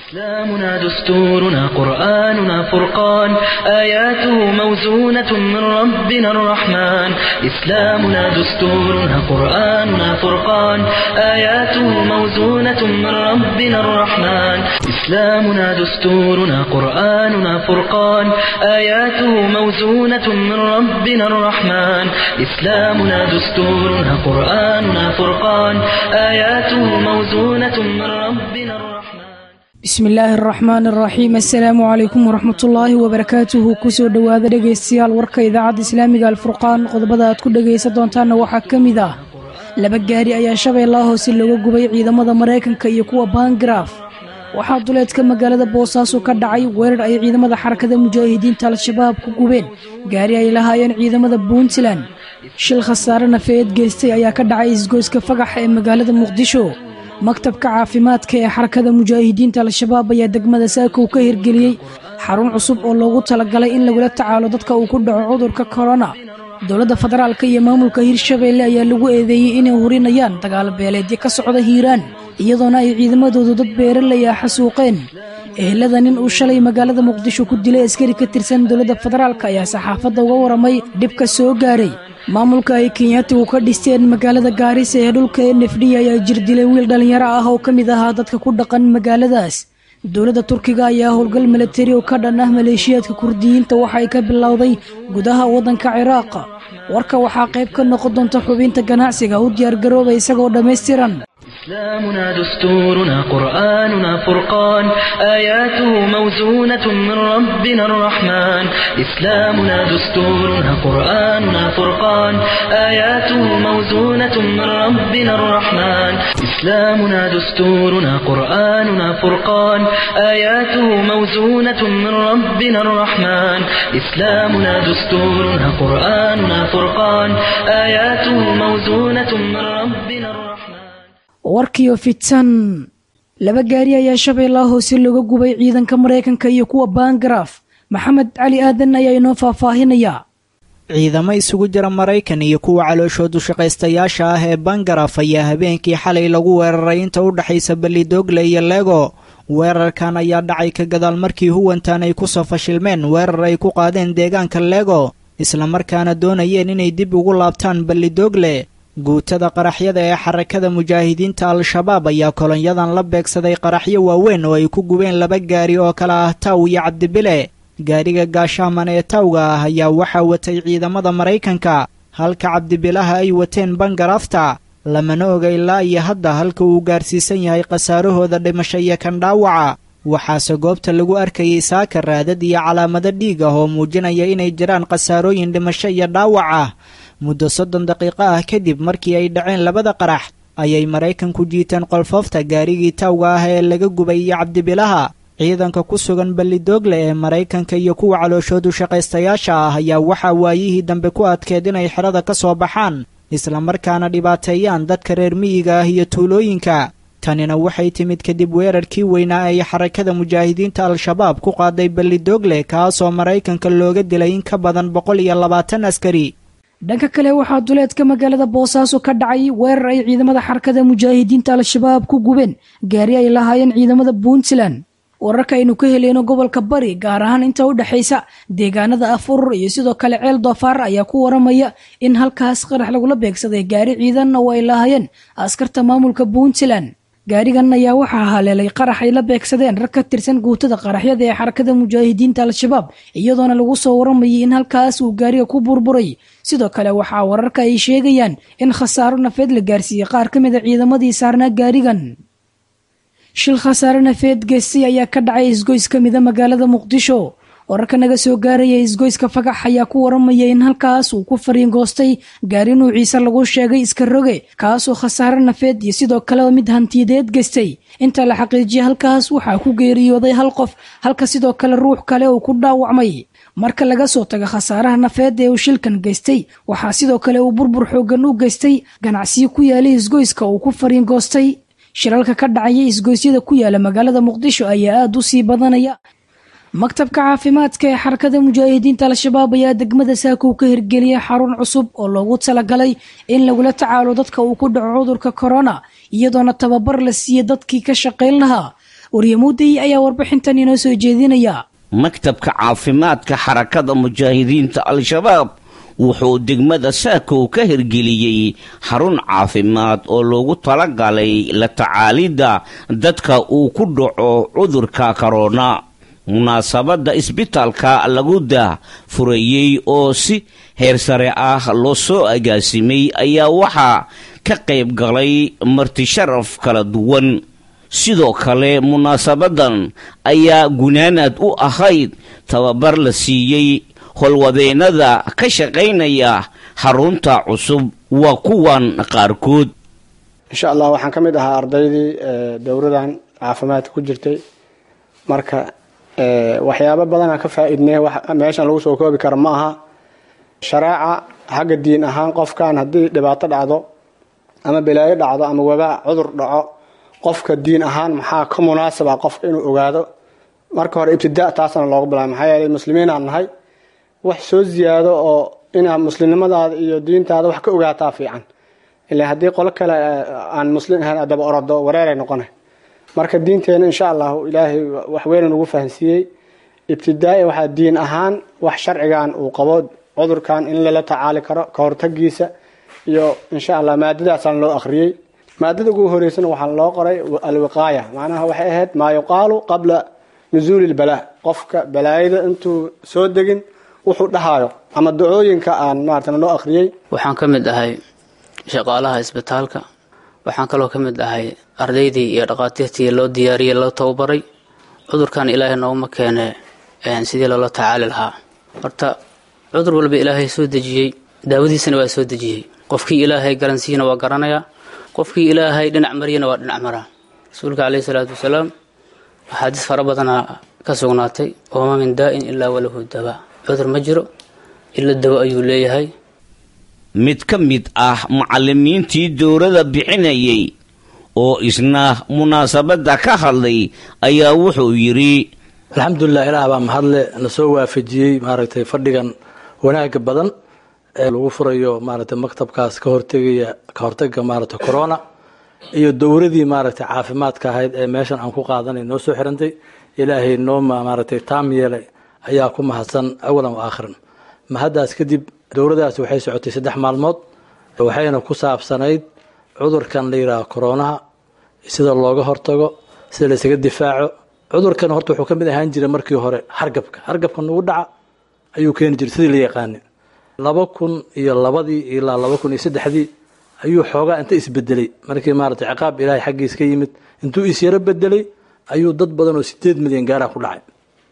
إسلامنا دستورنا قرآننا فرقان آياته موزونة من ربنا الرحمن إسلامنا دستورنا قرآننا فرقان آياته موزونة من ربنا الرحمن إسلامنا دستورنا قرآننا فرقان آياته موزونة من ربنا الرحمن إسلامنا دستورنا قرآننا فرقان آياته موزونة من ربنا الرحمن bismi illaahi araxmaan araxiim assalaamu calaykum waraxmatullaahi wabarakaatuhu kusoo dhowaada dhegaystayaal warka idaacadda islaamiga alfurqaan qodobada aad ku dhegaysan doontaanna waxaa ka mid ah laba gaari ayaa shabeellaha hoose looga gubay ciidamada maraykanka iyo kuwa baangaraaf waxaa duleedka magaalada boosaaso ka dhacay weerar ay ciidamada xarakada mujaahidiinta al-shabaab ku gubeen gaari ay lahaayeen ciidamada puntland shil khasaare nafeed geystay ayaa ka dhacay isgoyska fagax ee magaalada muqdisho maktabka caafimaadka ee xarakada mujaahidiinta al-shabaab ayaa degmada saakow ka hirgeliyey xarun cusub oo loogu talagalay in lagula tacaalo dadka uu ku dhaco cudurka korona dowladda federaalka iyo maamulka hirshabeelle ayaa lagu eedeeyey inay hurinayaan dagaal beeleedyo ka socda hiiraan iyadoona ay ciidamadoodu dad beeraley ah xasuuqeen ehelada nin uu shalay magaalada muqdisho ku dilay askari ka tirsan dowladda federaalk ayaa saxaafadda uga waramay dhibka soo gaaray maamulka ay kenyaatigu ka dhisteen magaalada gaarisa ee dhulka nfd ayaa jir dilay wiil dhallinyaro ah oo ka mid ahaa dadka ku dhaqan magaaladaas dowladda turkiga ayaa howlgal milatari oo ka dhan ah maleeshiyaadka kurdiyiinta waxa ay ka bilowday gudaha waddanka ciraaq warka waxaa qayb ka noqon doonta xubinta ganacsiga u diyaargarooba isagoo dhammaystiran إسلامنا دستورنا قرآننا فرقان آياته موزونة من ربنا الرحمن إسلامنا دستورنا قرآننا فرقان آياته موزونة من ربنا الرحمن إسلامنا دستورنا قرآننا فرقان آياته موزونة من ربنا الرحمن إسلامنا دستورنا قرآننا فرقان آياته موزونة من ربنا الرحمن warkiyo fitan laba gaari ayaa shabeellaha hoose looga gubay ciidanka maraykanka iyo kuwa baangaraaf maxamed cali aadan ayaa inoo faahfaahinayaa ciidamo isugu jira maraykan iyo kuwa calooshoodu shaqaystayaasha ah ee bangaraf ayaa habeenkii xalay lagu weeraray inta u dhexaysa ballidoogle iyo lego weerarkan ayaa dhacay ka gadaal markii huwantan ay ku soo fashilmeen weerar ay ku qaadeen deegaanka lego islamarkaana doonayeen inay dib ugu laabtaan ballidoogle guutada qaraxyada ee xarakada mujaahidiinta al-shabaab ayaa kolonyadan la beegsaday qaraxyo waaweyn oo ay ku gubeen laba gaari oo kale ah taw iyo cabdibile gaariga gaashaaman ee tawga ah ayaa waxaa watay ciidamada maraykanka halka cabdibilaha ay wateen bangarafta lamana oga ilaa iyo hadda halka uu gaarsiisan yahay khasaarahooda dhimasho iyo kan dhaawaca waxaase goobta lagu arkayay saaka raadad iyo calaamado dhiig ah oo muujinaya inay jiraan khasaarooyin dhimasho iyo dhaawac ah muddo soddon daqiiqo ah kadib markii ay dhaceen labada qarax ayay maraykanku jiiteen qolfoofta gaarigii tawga ah ee laga gubay iyo cabdibilaha ciidanka ku sugan ballidoogle ee maraykanka iyo kuwa calooshoodu shaqaystayaasha ah ayaa waxaa waayihii dambe ku adkeed inay xerada ka soo baxaan islamarkaana dhibaateeyaan dadka reer miyiga ah iyo tuulooyinka tanina waxay timid kadib weerarkii weynaa ay xarakada mujaahidiinta al-shabaab ku qaaday ballidoogle kaasoo maraykanka looga dilay in ka badan boqol iyo labaatan askari dhanka kale waxaa duleedka magaalada boosaaso ka dhacay weerar ay ciidamada xarakada mujaahidiinta al-shabaab ku gubeen gaari ay lahaayeen ciidamada puntland wararka aynu ka heleyno gobolka bari gaar ahaan inta u dhexaysa deegaanada afurur iyo sidoo kale ceel doofaar ayaa ku waramaya in halkaas qarax lagula beegsaday gaari ciidanna oo ay lahaayeen askarta maamulka puntland gaarigan ayaa waxaa haleelay qarax ay la beegsadeen rag ka tirsan guutada qaraxyada ee xarakada mujaahidiinta al-shabaab iyadoona lagu soo waramayay in halkaas uu gaariga ku burburay sidoo kale waxaa wararka ay sheegayaan in khasaaro nafeed la gaarsiiyey qaar ka mida ciidamadii saarnaa gaarigan shil khasaare nafeed geestay ayaa ka dhacay isgoys ka mida magaalada muqdisho wararka naga soo gaaraya isgoyska fagax ayaa ku waramaya in halkaas uu ku fariingoostay gaari nuuciisa lagu sheegay iska roge kaasoo khasaare nafeed iyo sidoo kale mid hantiyadeed geystay inta la xaqiijiyay halkaas waxaa ku geeriyooday hal qof halka sidoo kale ruux kale uu ku dhaawacmay marka laga soo tago khasaaraha nafeed ee uu shilkan geystay waxaa sidoo kale uu burbur xoogan u geystay ganacsiyo ku yaalay isgoyska uu ku fariingoostay shilalka ka dhacaya isgoysyada ku yaala magaalada muqdisho ayaa aada u sii badanaya maktabka caafimaadka ee xarakada mujaahidiinta al-shabaab ayaa degmada saakow ka hirgeliyay xarun cusub oo loogu talagalay in lagula tacaalo dadka uu ku dhaco cudurka korona iyadoona tababar la siiyey dadkii ka shaqayn lahaa waryamuudey ayaa warbixintan inoo soo jeedinaya maktabka caafimaadka xarakada mujaahidiinta al-shabaab wuxuu degmada saakow ka hirgeliyey xarun caafimaad oo loogu talagalay la tacaalidda dadka uu ku dhaco cudurka korona munaasabadda isbitaalka lagu daa furayey oo si heer sare ah loo soo agaasimay ayaa waxaa ka qayb galay martisharaf kala duwan sidoo kale munaasabadan ayaa gunaanad u ahayd tababar la siiyey howlwadeennada ka shaqaynaya xarunta cusub waa kuwan qaarkood insha allah waxaan ka mid ahaa ardaydii dowradan caafimaadka ku jirtay marka waxyaabo badanaa ka faa-idnay meeshan lagu soo koobi karo ma aha shareeca xagga diin ahaan qofkan haddii dhibaato dhacdo ama balaayo dhacdo ama wabaa cudur dhaco qofka diin ahaan maxaa ka munaasaba qofka inuu ogaado marka hore ibtidaa taasna looga bilaabay maxaa yeelay muslimiinaan nahay wax soo ziyaado oo inaad muslimnimadaada iyo diintaada wax ka ogaataa fiican ilaa haddii qolo kale aan muslim ahayn adaba orado wareeray noqona marka diinteena insha allahu ilaahay wax weynan ugu fahansiiyey ibtidaai waxaa diin ahaan wax sharcigan uu qabo cudurkan in lala tacaali karo ka hortagiisa iyo insha allah maadadaasaan loo akhriyey maadada ugu horeysana waxaa loo qoray alwiqaaya macnaha waxay ahayd maa yuqaalu qabla nusuuli lbalaa qofka balaayada intuu soo degin wuxuu dhahaayo ama dacooyinka aan maarata loo akhriyey waxaan ka mid ahay shaqaalaha isbitaalka waxaan kaloo ka mid ahay ardaydii iyo dhaqaatiirtii loo diyaariyey loo tababaray cudurkan ilaahay nooguma keene sidii loola tacaali lahaa horta cudur walba ilaahay soo dejiyey daawadiisana waa soo dejiyey qofkii ilaahay garansiiyana waa garanayaa qofkii ilaahay dhinac mariyana waa dhinac maraa rasuulka caleyhi salaatu wasalaam axaadiis fara badanaa ka sugnaatay ooma min daa'in ilaa walahu daba cudur ma jiro ila dawo ayuu leeyahay mid ka mid ah macallimiintii dowladda bixinayay oo isna munaasabadda ka hadlay ayaa wuxuu yidhi alxamdulilah ilaah baa mahadle na soo waafajiyey maaragtay fadhigan wanaaga badan ee lagu furayo maaragtay maktabkaas ka hortegaya ka hortaga maaragtay corona iyo dowradii maaragtay caafimaadka ahayd ee meeshan aan ku qaadanay noo soo xirantay ilaahay noo maaragtay taam yeelay ayaa ku mahadsan awalan wa aakhiran mahaddaas kadib dowladaas waxay socotay saddex maalmood waxayna ku saabsanayd cudurkan la yidhaaho koronaha sida looga hortago sida laysaga difaaco cudurkan horta wuxuu ka mid ahaan jiray markii hore hargabka hargabka nagu dhaca ayuu keeni jiray sidii la yaqaani laba kun iyo labadii ilaa laba kun iyo saddexdii ayuu xoogaa inta isbedelay markii maaragtay ciqaab ilaahay xaggiis ka yimid intuu isyaro bedelay ayuu dad badan oo sideed milyan gaara ku dhacay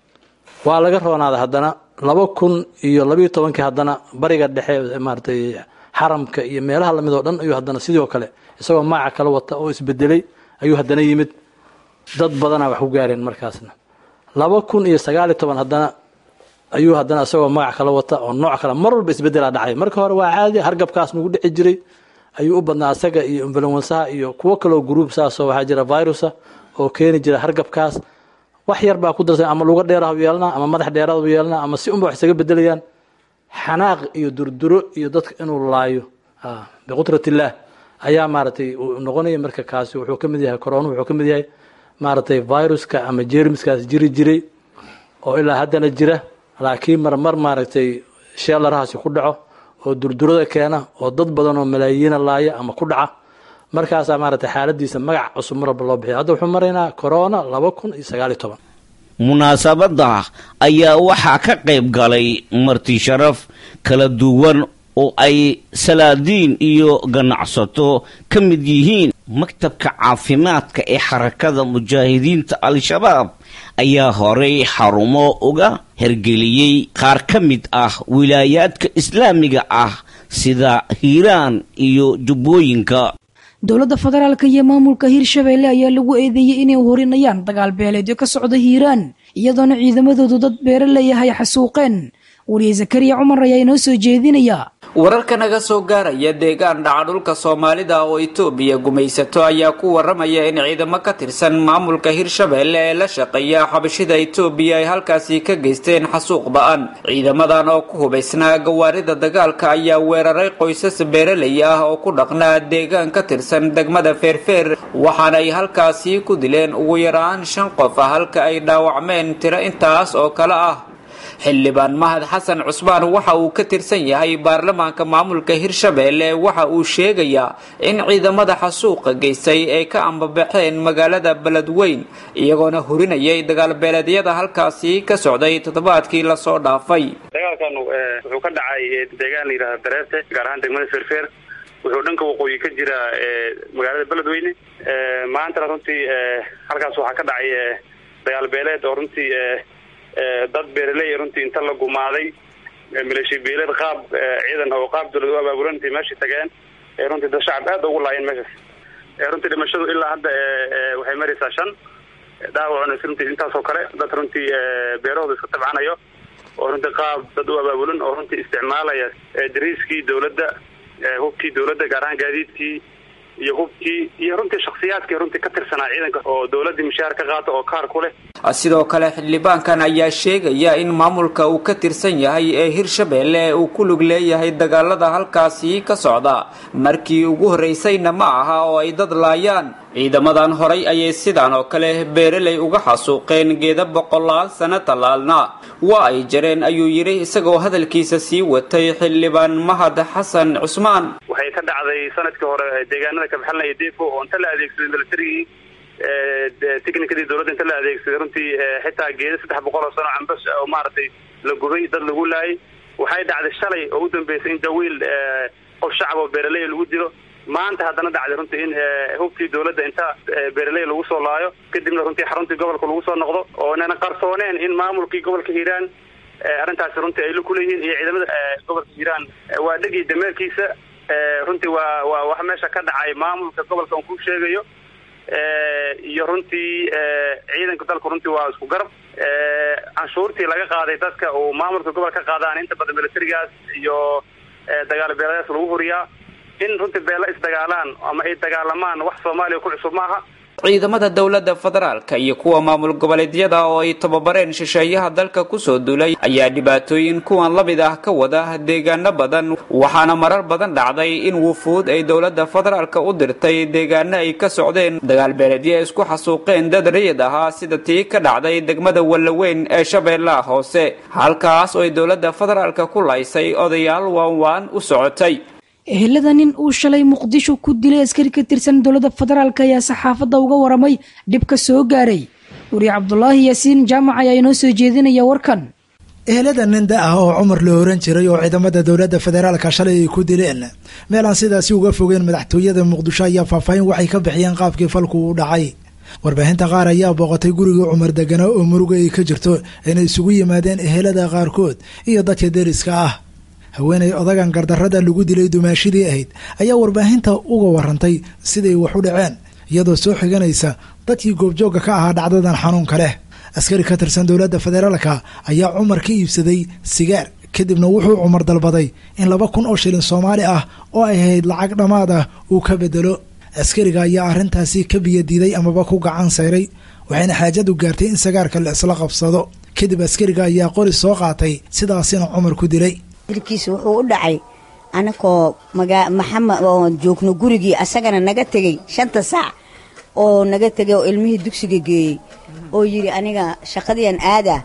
waa laga roonaaday haddana laba kun iyo labayo tobankii haddana bariga dhexe maaragtay xaramka iyo meelaha lamid oo dhan ayuu haddana sidoo kale isagoo maaca kala wata oo isbedelay ayuu haddana yimid dad badanaa wax ku gaareen markaasna laba kun iyo sagaaliyo toban haddana ayuu haddana isagoo magac kala wata oo nooc kale mar walba isbedelaa dhacay marka hore waa caadi hargabkaas nagu dhici jiray ayuu u badnaa asaga iyo influensaha iyo kuwo kaloo gruub saasoo waxaa jira virusa oo keeni jira hargabkaas wax yar baa ku darsan ama luga dheerahu yeelnaa ama madax dheeraadu yeelnaa ama si unba wax isaga bedelayaan xanaaq iyo durduro iyo dadka inuu laayo biqudrat illaah ayaa maaragtay uu noqonaya marka kaasi wuxuu ka mid yahay corona wuxuu ka mid yahay maaragtay viruska ama jermiskaas jiri jiray oo ilaa haddana jira laakiin marmar maaragtay sheelarahaasi ku dhaco oo durdurada keena oo dad badan oo malaayiina laaya ama ku dhaca markaasaa maaragtay xaaladiisa magac cusub mar walba loo bixiya hadda wuxuu maraynaa corona laba kun iyo sagaaliyo toban munaasabadda ayaa waxaa ka qayb galay marti sharaf kala duwan oo ay salaadiin iyo ganacsato ka mid yihiin maktabka caafimaadka ee xarakada mujaahidiinta al-shabaab ayaa horey xarumo uga hergeliyey qaar ka mid ah wilaayaadka islaamiga ah sida hiiraan iyo jubbooyinka dowladda federaalka iyo maamulka hirshabeelle ayaa lagu eedeeyey inay horinayaan dagaal beeleedyo ka socda hiiraan iyadoona ciidamadoodu dad beere leeyahay xasuuqeen weliye zakariya cumar ayaa inoo soo jeedinaya wararka naga soo gaaraya deegaan dhaca dhulka soomaalida oo itoobiya gumaysato ayaa ku waramaya in ciidamo ka tirsan maamulka hirshabeelle ee la shaqeeya xabashida itoobiya ay halkaasi ka geysteen xasuuq ba-an ciidamadan oo ku hubaysnaa gawaarida dagaalka ayaa weeraray qoysas beeraley ah oo ku dhaqnaa deegaan ka tirsan degmada feerfeer waxaana ay halkaasi ku dileen ugu yaraan shan qof ah halka ay dhaawacmeen tiro intaas oo kale ah xildhibaan mahad xasan cusmaan waxa uu ka tirsan yahay baarlamaanka maamulka hirshabeelle waxa uu sheegayaa in ciidamada xasuuqa geystay ay ka ambabaxeen magaalada beledweyn iyagoona hurinayay dagaalbeeleedyada halkaasi ka socday toddobaadkii lasoo dhaafay dagaalkan wuxuu ka dhacay deegaan la yidhahda dareerte gaar ahaan degmada feerfeer wuxuu dhanka waqooyi ka jiraa magaalada beledweyne maantana runtii halkaas waxaa ka dhacay dagaalbeeleed oo runtii dad beeraley runtii inta la gumaaday maleeshiya beeleed qaab ciidan oo qaab dawlad u abaabulan intay meesha tageen ee runtii dad shacab aad ugu laayeen meeshaas runtii dhimashadu ilaa hadda waxay maraysaa shan dhaawacuna runtii intaas oo kale dad runtii beerahooda iska tabcanayo oo runtii qaab dad u abaabulan oo runtii isticmaalaya dariiskii dawladda hubkii dawladda gaar ahaan gaadiidkii iyo hubkii iyo runtii shaksiyaadkii runtii ka tirsanaa ciidanka oo dawladdii mushaar ka qaata oo kaar ku leh sidoo kale xildhibaankan ayaa sheegaya in maamulka uu ka tirsan yahay ee hirshabeelle uu ku lug leeyahay dagaalada halkaasi ka socda markii ugu horreysayna ma aha oo ay dad laayaan ciidamadan horay ayay sidaan oo kale beeraley uga xasuuqeen geeda boqolaal sano tallaalna waa ay jareen ayuu yidhi isagoo hadalkiisa sii watay xildhibaan mahad xasan cusmaan waxay ka dhacday sanadkii hore deegaanada kabaxalna iyo deefo oo inta la adeegsaday militarigii technicadii dawladda inta la adeegsaday runtii xitaa geeda saddex boqol oo sano cambas oo maaragtay la gubay dad lagu laayay waxay dhacday shalay oo u dambeysay in jawiil qof shacab oo beeraley lagu dilo maanta haddana dhacday runtii in hubkii dawladda inta beeraley lagu soo laayo kadibna runtii xaruntii gobolka lagu soo noqdo oo nana qarsooneen in maamulkii gobolka hiiraan arrintaasi runtii ay la kuleeyihiin iyo ciidamada gobolka hiiraan waa dhegii dameerkiisa runtii waa waa wax meesha ka dhacay maamulka gobolka on ku sheegayo iyo runtii ciidanka dalku runtii waa isku garab canshuurtii laga qaaday dadka uu maamulka gobolka ka qaadaan inta badan militarigaas iyo dagaal beeladaas lagu huriyaa in runtii beela isdagaalaan ama ay dagaalamaan wax soomaaliya ku cusub maaha ciidamada dowladda federaalka iyo kuwa maamul goboleedyada oo ay tababareen shisheeyaha dalka kusoo duulay ayaa dhibaatooyin kuwan la mid ah ka wada deegaano badan waxaana marar badan dhacday in wufuud ay dowladda federaalka u dirtay deegaano ay ka socdeen dagaalbeeleedyo ay isku xasuuqeen dad rayid ahaa sida tii ka dhacday degmada wallaweyn ee shabeellaha hoose halkaas oo ay dowladda federaalka ku laysay odayaal waanwaan u socotay ehelada nin uu shalay muqdisho ku dilay askari ka tirsan dowladda federaalk ayaa saxaafadda uga waramay dhibka soo gaaray wariye cabdulaahi yaasiin jaamac ayaa inoo soo jeedinaya warkan ehelada nin da ah oo cumar la oran jiray oo ciidamada dowladda federaalka shalay ay ku dileen meel aan sidaasi uga fogeen madaxtooyada muqdisho ayaa faahfaahin waxay ka bixiyeen qaabkii falku u dhacay warbaahinta qaar ayaa booqatay gurigii cumar deganaa oo muruga ay ka jirto inay isugu yimaadeen ehelada qaarkood iyo dadka deriska ah haweenay odagan gardarrada lagu dilay dumaashidii ahayd ayaa warbaahinta uga warantay siday wax u dhaceen iyadoo soo xiganaysa dadkii goobjoogga ka ahaa dhacdadan xanuunka leh askari ka tirsan dowladda federaalka ayaa cumar ka iibsaday sigaar kadibna wuxuu cumar dalbaday in laba kun oo shilin soomaali ah oo ay ahayd lacag dhammaad ah uu ka bedelo askariga ayaa arrintaasi ka biyadiiday amaba ku gacan sayray waxayna xaajadu gaartay in sagaarka la isla qabsado kadib askariga ayaa qori soo qaatay sidaasina cumar ku dilay dilkiisa wuxuu u dhacay anakoo magaa maxamed oo joogno gurigii asagana naga tegey shanta saac oo naga tegay oo ilmihii dugsiga geeyey oo yidhi aniga shaqadiian aadaa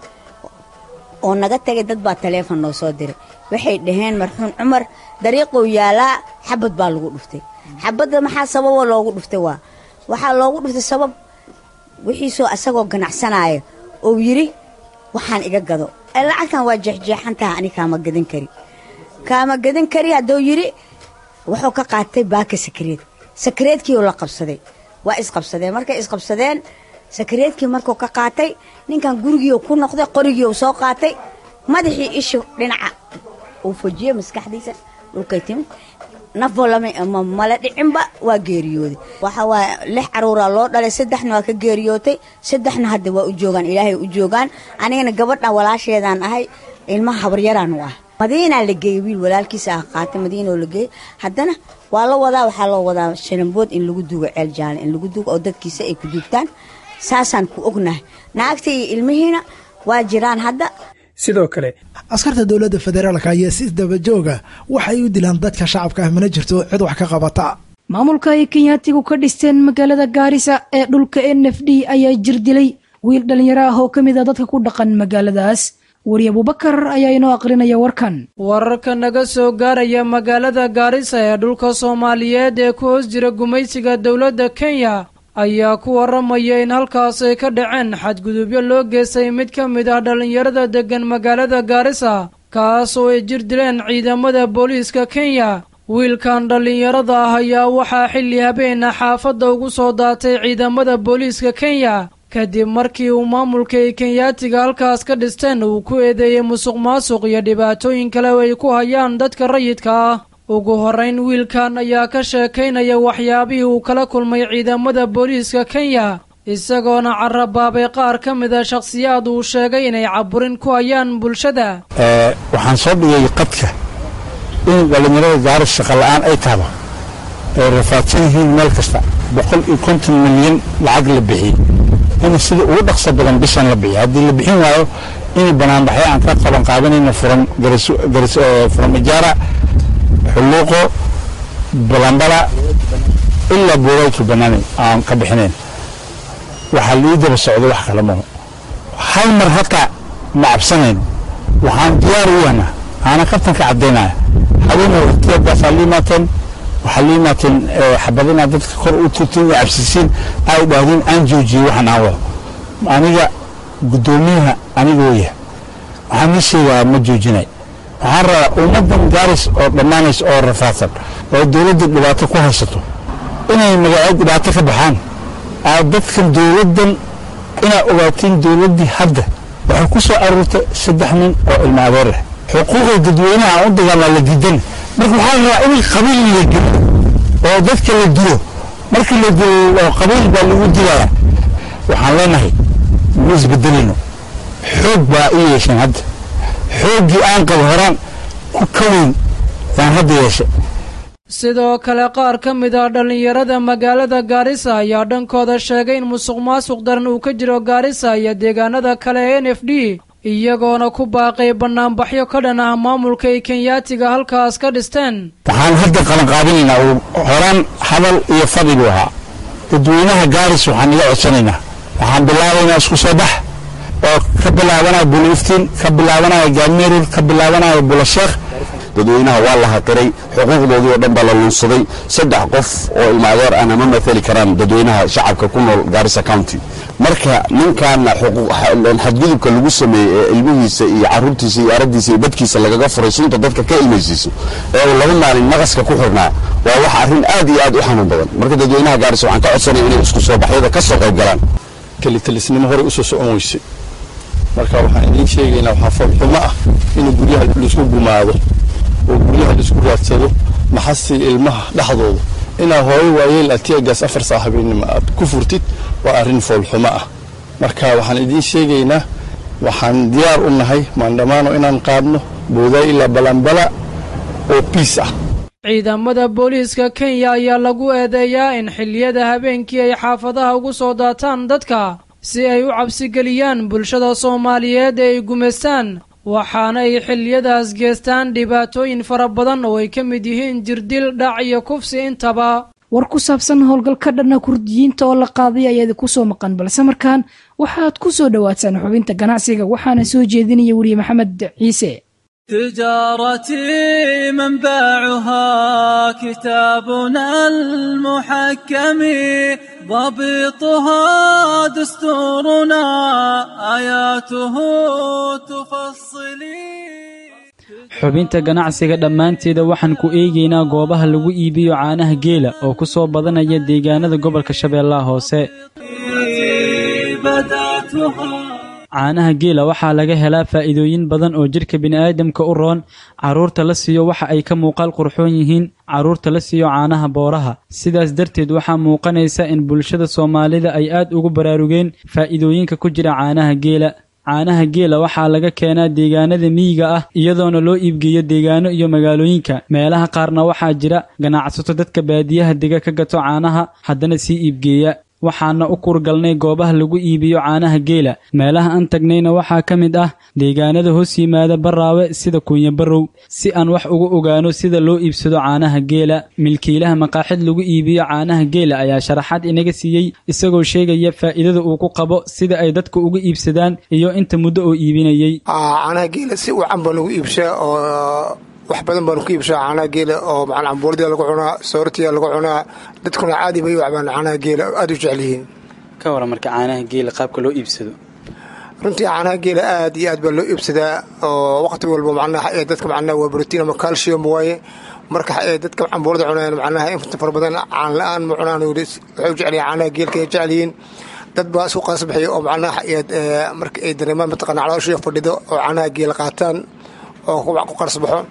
oo naga tegay dad baa taleefon noo soo diray waxay dhaheen marxuun cumar dariiqou yaalaa xabad baa lagu dhuftay xabadda maxaa sababoo loogu dhuftay waa waxaa loogu dhuftay sabab wixiisoo asagoo ganacsanaayo ou yidhi waxaan iga gado lacagtan waa jeexjeexan taha ani kaama gadan kari kaama gadan kari hadduu yidhi wuxuu ka qaatay baaka sakareed sakareedkiioo la qabsaday waa isqabsadeen markay isqabsadeen sakareedkii markuu ka qaatay ninkan gurigiiu ku noqday qorigiiu soo qaatay madaxii ishu dhinaca uu fojiye maskaxdiisa dhulkay timid nafoo lama mala dhicinba waa geeriyooday waxa waaya lix caruuraa loo dhalay saddexna waa ka geeriyootay saddexna hadda waa u joogaan ilaahay u joogaan anigana gabadha walaasheedaan ahay ilmaha habaryaraan u ah madiinaa la geeyey wiil walaalkiisa ah qaatay madiina oo la geeyey haddana waa la wadaa waxaa loo wadaa shalambood in lagu duugo ceel jaale in lagu duugo oo dadkiisa ay ku duugtaan saasaan ku ognahay naagta iyo ilmihiina waa jiraan hadda sidoo kale askarta dowladda federaalka ayaa si dabajooga waxay u dilaan dadka shacabka ah mana jirto cid wax ka qabata maamulka ay kenyaatigu ka dhisteen magaalada gaarisa ee dhulka n f d ayaa jir dilay wiil dhallinyaro ah oo ka mid a dadka ku dhaqan magaaladaas weri abubakar ayaa inoo aqrinaya warkan wararka naga soo gaaraya magaalada gaarisa ee dhulka soomaaliyeed ee ku hoos jira gumaysiga dowladda kenya ayaa ku waramaya in halkaas ay ka dhaceen xadgudubyo loo geystay mid ka mid ah dhallinyarada deggan magaalada gaarisa kaas oo ay jir dileen ciidamada booliiska kenya wiilkan dhallinyarada ah ayaa waxaa xilli habeena xaafadda ugu soo daatay ciidamada booliiska kenya kadib markii uu maamulka ay kenyaatiga halkaas ka dhisteen uu ku eedeeyey musuq maasuq iyo dhibaatooyin kale oo ay ku hayaan dadka rayidka ah ugu horrayn wiilkan ayaa ka sheekaynaya waxyaabihii uu kala kulmay ciidamada booliiska kenya isagoona carabaabay qaar ka mida shakhsiyaad uu sheegay inay caburin ku hayaan bulshada waxaan soo dhigay qadka in dhallinyarada gaaris shaqa la'aan ay tahdo ay rafaadsan yihiin meel kasta boqol iyo konton milyan lacag la bixiyey in sida ugu dhaqso badan bishan la bixiyo haddii la bixin waayo in banaanbaxyo aan ka qaban qaadanayno furan furan ijaara xulluuqo balambala ilaa boogaytu banaanay aan ka bixinayn waxaa lii daba socdo wax kale maho hal mar hataa ma cabsanayno waxaan diyaar u yahnaa aana kabtanka caddaynaya habeenay waqtiyadaasaa la imaateen waxaa la imaateen xabadinaa dadka kor u tutin iyo cabsisiin ay dhaahdeen aan joojiyey waxaan aan wado aniga guddoomiyaha aniga waya waxaan ii sheegaa ma joojinay waxaan rabaa ummaddan gaaris oo dhammaanaysa oo rafaadsan oo dowladda dhibaato ku haysato inay magaceed dhibaato ka baxaan aa dadkan dowladdan inaa ogaatiin dowladdii hadda waxay ku soo aruurtay saddex nin oo ilma adeer leh xuquuqda dadweynaha aan u dagaalnaa la diidan marka waxaa la rabaa in qabiil la dilo oo dadka la dilo marka la dilo oo qabiil baa lagu dilaya waxaan leenahay ma isbedelino xoog baa i yeesheen hadda xooggii aan qabo horaan ku ka weyn yaan hadda yeeshay sidoo kale qaar ka mid ah dhallinyarada magaalada gaarisa ayaa dhankooda sheegay in musuq maasuq daran uu ka jiro gaarisa iyo deegaanada kale ee n f d iyagoona ku baaqay bannaanbaxyo ka dhan ah maamulka ay kenyaatiga halkaas ka dhisteen waxaan hadda qalanqaabinaynaa uu horaan hadal iyo fadhi buu ahaa dadweynaha gaaris waxaan iga codsanaynaa waxaan bilaabaynaa isku soo bax oo ka bilaabanaya buliftiin ka bilaabanaya gaadmeerur ka bilaabanaya bulasheekh dadweynaha waa la haqiray xuquuqdoodii oo dhan baa la luunsaday saddex qof oo ilmaadeer ahna ma mathali karaan dadweynaha shacabka ku nool gaarisa county marka ninkaana xadgudubka lagu sameeyey ee ilmihiisa iyo caruurtiisa iyo aradiisa iyo dadkiisa lagaga furay sunta dadka ka ilmaysiiso ee uu laba maalin naqaska ku xirnaa waa wax arrin aad iyo aad u xanuun badan marka dadweynaha gaarisa waxaan ka codsanaya inay isku soo baxyada ka soo qayb galaan kelitalisnimo horey usoo socon weysay marka waxaan idiin sheegaynaa waxaa foolxumo ah in guryaha laisku gumaado oo guryaha laisku raadsado maxasi ilmaha dhexdooda inaa hooyo waayeel atiagaas afar saa habeenimo aad ku furtid waa arrin foolxumo ah marka waxaan idiin sheegaynaa waxaan diyaar u nahay maandhamaano inaan qaadno boodaay ilaa balanbala oo biis ah ciidamada booliiska kenya ayaa lagu eedeeyaa in xilliyada habeenkii ay xaafadaha ugu soo daataan dadka si ay u cabsigeliyaan bulshada soomaaliyeed ee ay gumaystaan waxaana ay xilliyadaas geestaan dhibaatooyin fara badan oo ay ka mid yihiin jirdil dhac iyo kufsi intaba war ku saabsan howlgalka dhanna kurdiyiinta oo la qaaday ayaa idinku soo maqan balse markaan waxaad ku soo dhowaataan xubinta ganacsiga waxaana soo jeedinaya weriye maxamed ciise تجارتي منبعها كتابنا المحكم ضبطها دستورنا آياته تفصلي xubinta ganacsiga dhammaanteeda waxaan ku eegaynaa goobaha lagu iibiyo caanaha geela oo ku soo badanaya deegaanada gobolka shabeellaha hoose caanaha geela waxaa laga helaa faa'iidooyin badan oo jidhka bini'aadamka u roon carruurta la siiyo waxa ay ka muuqaal qurxoon yihiin carruurta la siiyo caanaha booraha sidaas darteed waxaa muuqanaysa in bulshada soomaalida ay aad ugu baraarugeen faa'iidooyinka ku jira caanaha geela caanaha geela waxaa laga keenaa deegaanada miyiga ah iyadoona loo iibgeeyo deegaano iyo magaalooyinka meelaha qaarna waxaa jira ganacsato dadka baadiyaha dega ka gato caanaha haddana sii iibgeeya waxaana u kurgalnay goobaha lagu iibiyo caanaha geela meelaha aan tagnayna waxaa ka mid ah deegaanada hoos yimaada baraawe sida kunya barow si aan wax uga ogaano sida loo iibsado caanaha geela milkiilaha maqaaxid lagu iibiyo caanaha geela ayaa sharaxaad inaga siiyey isagoo sheegaya faa'iidada uu ku qabo sida ay dadka uga iibsadaan iyo inta muddo oo iibinayey caanaha geela si wacan baa lagu iibshaa oo wax badan baanu ku iibshaa caanaha geela oo macnaa cambuuladii lagu cunaa soortiya lagu cunaa dadkuna caadi bay u cabaan caanaha geela aada u jecel yihiin ka waran marka caanaha geela qaabka loo iibsado runtii caanaha geela aad iyo aad baa loo iibsadaa oo waqti walba macnaha ee dadka macnaha waa brotiin ama calcium waaye marka ee dadka cambuulada cunayaan macnaha inta fara badan caan la-aan ma cunaan waxay u jecel caanaha geelka ay jecel yihiin dad baa isu qaasbaxaya oo macnaha marka ay dareemaan mataqana calooshiya fadhido oo caanaha geela qaataan oo ku qarsbaxo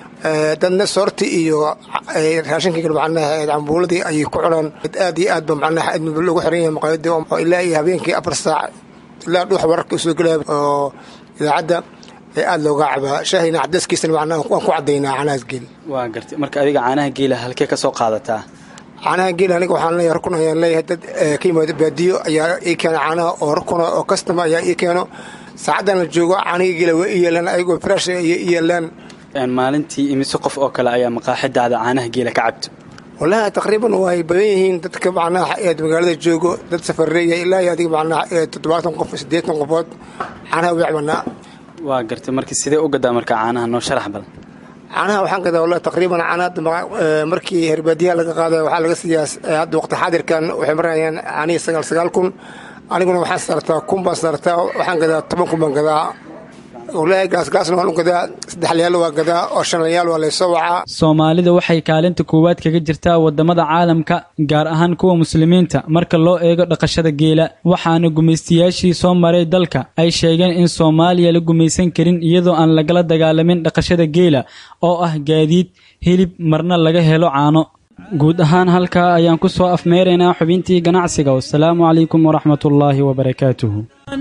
dadna soorti iyo raashinka macnaha cambuuladii ayay ku cunaan aad iyo aad ba macnaha loogu xiran yahay maqaayadii oo ilaa iyo habeenkii afar saac ilaa dhuux wararka usoo gelaya oo idaacadda ee aada looga cabaa shaahina cadaskiisana macnaha waan ku cadaynaa caanahaas geel waa gartay marka adiga caanaha geela halkee ka soo qaadataa caanaha geel aniga waxaan leeyahay rukun ayaan leeyahay dad ka yimaado baadiyo ayaa ii keena caanaha oo rukuna oo kastama ayaa ii keeno saacaddan la joogo caanihii geela waa ii yeelaan ayagoo fresh ayay ii yeelaan maalintii imise qof oo kale ayaa maqaaxidaada caanaha geela ka cabto wallaahi taqriiban way badan yihiin dadka macnaha eed magaalada joogo dad safareeya ilaa iyo adiga macnaha ee toddobaatan qof siddeetan qofood caanaha way cabanaa waa gartay marka sidee u gadaa marka caanaha noo sharax badan caanaha waxaan gadaa wallahi taqriiban caanaha markii herbaadiyaha laga qaada waxaa laga siiyaa hadda waqti xaadirkan waxay marayaan caanihii sagaal sagaal kun aniguna waxaan saartaa kun baan saartaa waxaan gadaa toban kun baan gadaa wallaahi gaasgaasna waan u gadaa saddexlayaal waa gadaa oo shanlayaal waa laysoo wacaa soomaalida waxay kaalinta koowaad kaga jirtaa wadamada caalamka gaar ahaan kuwa muslimiinta marka loo eego dhaqashada geela waxaana gumaystayaashii soo maray dalka ay sheegeen in soomaaliya la gumaysan karin iyadoo aan lagala dagaalamin dhaqashada geela oo ah gaadiid hilib marna laga helo caano guud ahaan halkaa ayaan ku soo afmeeraynaa xubintii ganacsiga wasalaamu calaykum waraxmatullaahi wabarakaatuhu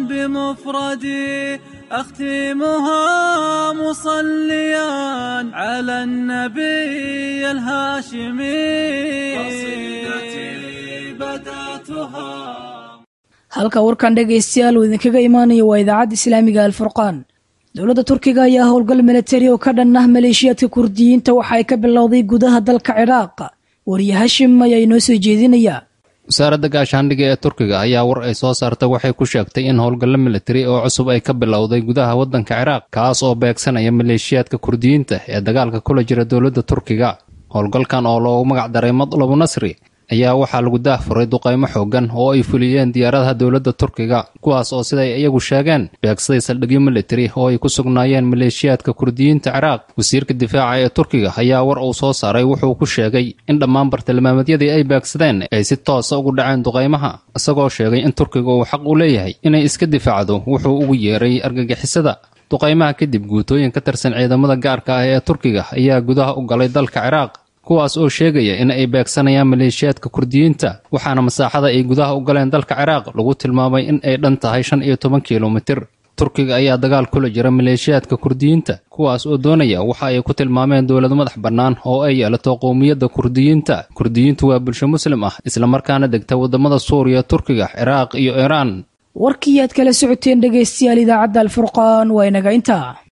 بمفردي أختمها مصليا على النبي الهاشمي قصيدتي بدأتها halka warkan dhegaystayaal uu idinkaga imaanayo waa idaacadda islaamiga alfurqaan dowladda turkiga ayaa howlgal milatari oo ka dhan ah maleeshiyaadka kurdiyiinta waxa ay ka bilowday gudaha dalka ciraaq wariye hashim ayaa inoo soo jeedinaya wasaaradda gaashaandhiga ee turkiga ayaa war ay soo saartay waxay ku sheegtay in howlgallo militari oo cusub ay ka bilowday gudaha waddanka ciraaq kaas oo beegsanaya maleeshiyaadka kurdiyiinta ee dagaalka kula jira dowladda turkiga howlgalkan oo loogu magac daray madlabu nasri ayaa waxaa lagu daahfuray duqaymo xooggan oo ay fuliyeen diyaaradaha dowladda turkiga kuwaas oo siday iyagu sheegeen beegsaday saldhigyo militari oo ay ku sugnaayeen maleeshiyaadka kurdiyiinta ciraaq wasiirka difaaca ee turkiga ayaa war uu soo saaray wuxuu ku sheegay in dhammaan bartilmaameedyadii ay beegsadeen ay si toosa ugu dhaceen duqaymaha isagoo sheegay in turkiga uu xaq u leeyahay inay iska difaacdo wuxuu ugu yeeray argagixisada duqaymaha kadib guutooyin ka tirsan ciidamada gaarka ah ee turkiga ayaa gudaha u galay dalka ciraaq kuwaas oo sheegaya in ay beegsanayaan maleeshiyaadka kurdiyiinta waxaana masaaxada ay gudaha u galeen dalka ciraaq lagu tilmaamay in ay dhan tahay shan iyo toban kilomitir turkiga ayaa dagaal kula jira maleeshiyaadka kurdiyiinta kuwaas oo doonaya waxa ay ku tilmaameen dowlad madax bannaan oo ay yeelato qowmiyadda kurdiyiinta kurdiyiintu waa bulsho muslim ah islamarkaana degta waddamada suuriya turkiga ciraaq iyo iiraan warkii aad kala socoteen dhegaystayaal idaacadda alfurqaan waa inaga intaa